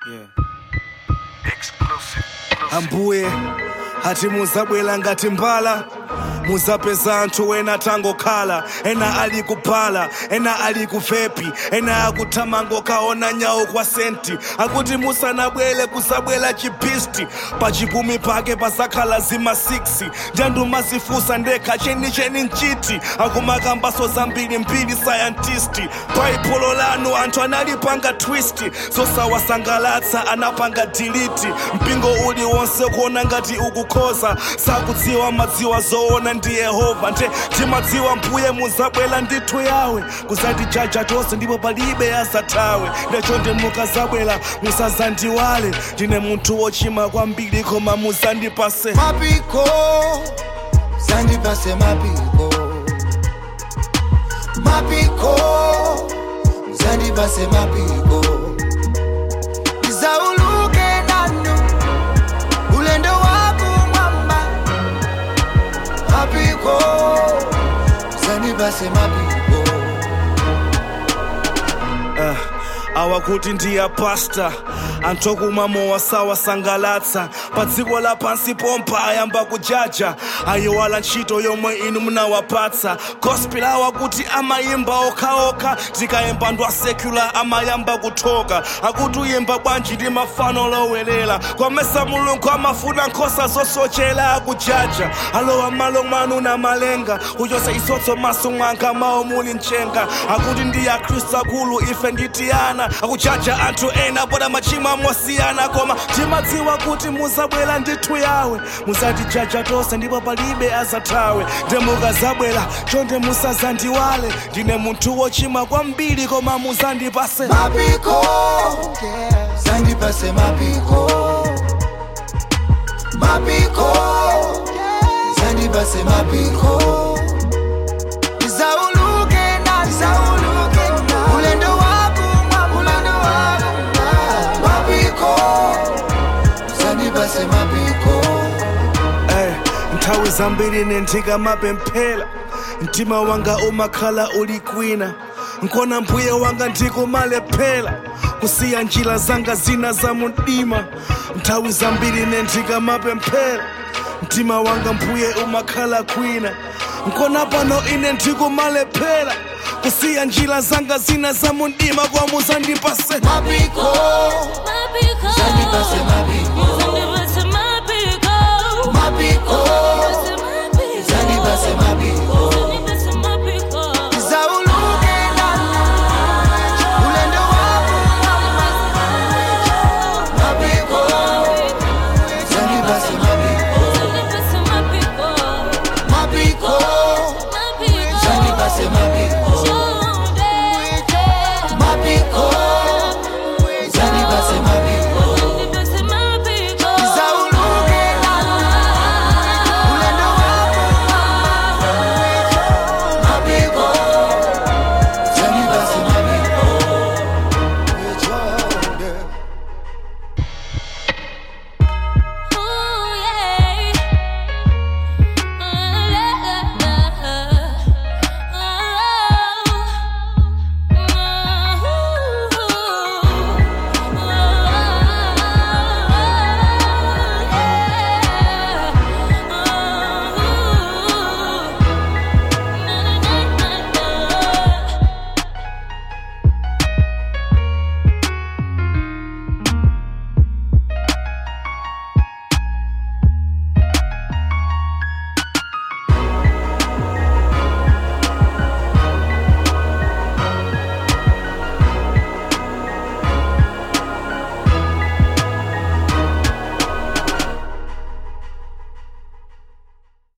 ambuye ati muzabwera ngati mbala muzapeza anthu ena tangokhala ena ali kuphala ena ali kuvepi ena akuthamango kaona nyawo kwa senti akuti musanabwere kusabwera chipisti pachipumi pake pasakhala zima 6 ndandumazifusa ndekha chenicheni nchiti akumakambaso zambiri mbiri sayantist baibulo lanu anthu analipanga twist zosawasangalatsa anapanga diliti mpingo uli wonse kuona ngati ukukhoza sakudziwa madziwa zoona ndi yehova nte timadziwa mbuye muzabwera ndithu yawe kuzatijaja tonse ndipo palibe azathawe ndechonde mukazabwera musazandiwale ndine munthu wochimwa kwambiri koma muzandipase mapiko zandipase mapiko mapiko zandipase mapiko nizauluke nanu ulendo wakumwamba mapiko zandipase mapiko uh, awakuti ndiya pasta anthu okumwamo wasawasangalatsa pa dziko lapansi pompa ayamba kujaja ayiwala ntchito yomwe inu munawapatsa gospel awakuti amayimba okhaokha tikayimba ndwa secular amayamba kuthoka akuti uyimba bwanji ndi mafano lowelela kwamesa mulungu amafuna nkhosa zosochera akujaja alowa malo mwanu na malenga uchose isotso maso mwanga mawo muli mchenga akuti ndi akhristu akulu ife nditiyana akujaja anthu ena poda machimo amosiyana koma timadziwa kuti muzabwera ndithu yawe muzatijaja tonse ndipo palibe azathawe nde mukazabwera chonde musazandiwale ndine munthu wochimwa kwambiri koma muzandipase mapiko zandipase mapiko mapiko zandipase mapiko zauluke na zauluke na ulendo wakumwa ulendo wakumwa mapiko zandipase mapiko Eh, nthawi zambiri nenthika mapemphera mtima wanga umakhala uli kwina nkona mbuye wanga ndikumalephera kusiya njira zanga zina za mdima nthawi zambiri nenthika mapemphera mtima wanga mbuye umakhala kwina nkona pano ine ndikumalephera kusiya njira zanga zina za mdima kwa muzandipase mapiko zandipase mapiko